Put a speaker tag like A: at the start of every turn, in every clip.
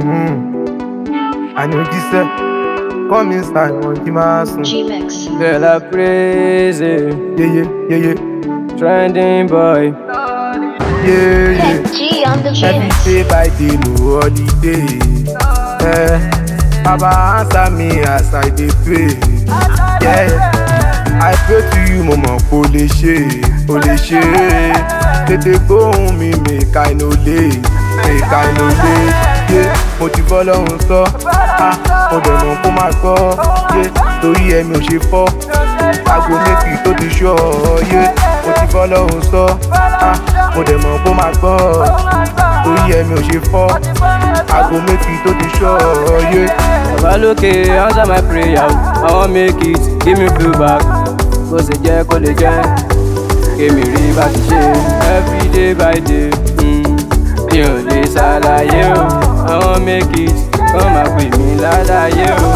A: àníjíṣẹ́ come inside wọn kí máa sùn.
B: G-Mix.
C: Girl, I praise you.
A: yeye yeye
C: Trending boy.
A: yeye
B: G on the
A: every
B: mix.
A: day by day no holiday. Eh, baba answer me as i dey pray. Yeah. I pray to you mo mọ̀ pé o lè ṣe o lè ṣe tètè gbóhùn mi make I no late make I no late yeah. mo ti bọ́ lọ́hùn sọ ah, mo dẹ̀ mọ̀ kó máa gbọ́ yeah. torí ẹ̀mí ò ṣe fọ́ aago méjì tó ti ṣọ́ yeah. mo ti bọ́ lọ́hùn sọ ah, mo dẹ̀ mọ̀ kó máa gbọ́ torí ẹ̀mí ò ṣe fọ́ aago méjì tó ti ṣọ́ yeah.
C: Baba lókè, answer my prayer. I wan make it, give me feel back. Bó ṣe jẹ́ kó lè jẹ́, kémi rí bá ti ṣe. Every day by day, mm, mi ò lè ṣàlàyé o. I wan make it, kọ́ máa pè mí lálàyé o.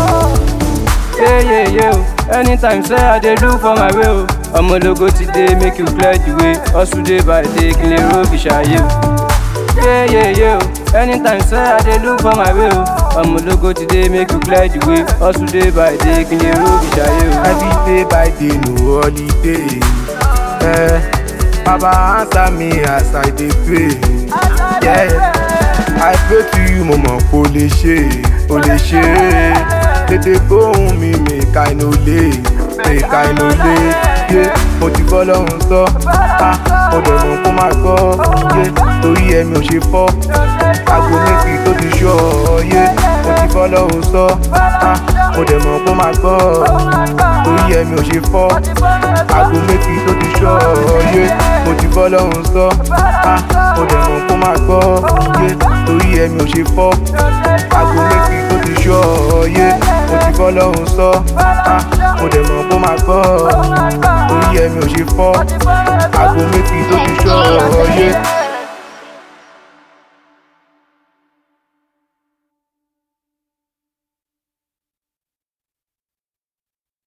C: Yéyéyé o, anytime say I dey look for my way o. Ọmọlógo ti dé, make you clear the way. Hustle day by day, kí lè ró fi ṣàyè o. Yeah, yeah, yeah. Anytime say I dey look for my way, oh. I'm a logo today, make you clear the way. Hustle day by day, can you roll the shaye, oh.
A: Every day by day, no holiday. Eh, Baba answer me as I dey pray. Yeah, I pray to you, mo mọ̀ pé o lè ṣe, o lè ṣe. Tètè gbóhùn mi, make I no late, make I no late. Yeah, mo ti bọ́ lọ́hùn sọ, ah, mo dẹ̀ mọ̀ kó máa gbọ́. Yeah, torí ẹ̀mí ò ṣe fọ́, aago méjì tó ti ṣọ́. Yeah, mo ti bọ́ lọ́hùn sọ, ah, mo dẹ̀ mọ̀ kó máa gbọ́ torí ẹ̀mí ò ṣe fọ́ aago méjì tó ti ṣọ́ yé mo ti bọ́ lọ́hùn sọ ah, mo dẹ̀ mọ̀ kó máa gbọ́ yé torí ẹ̀mí ò ṣe fọ́ aago méjì tó ti ṣọ́ yé mo ti bọ́ lọ́hùn sọ ah, mo dẹ̀ mọ̀ kó máa gbọ́ torí ẹ̀mí ò ṣe fọ́ aago méjì tó ti ṣọ́ yé.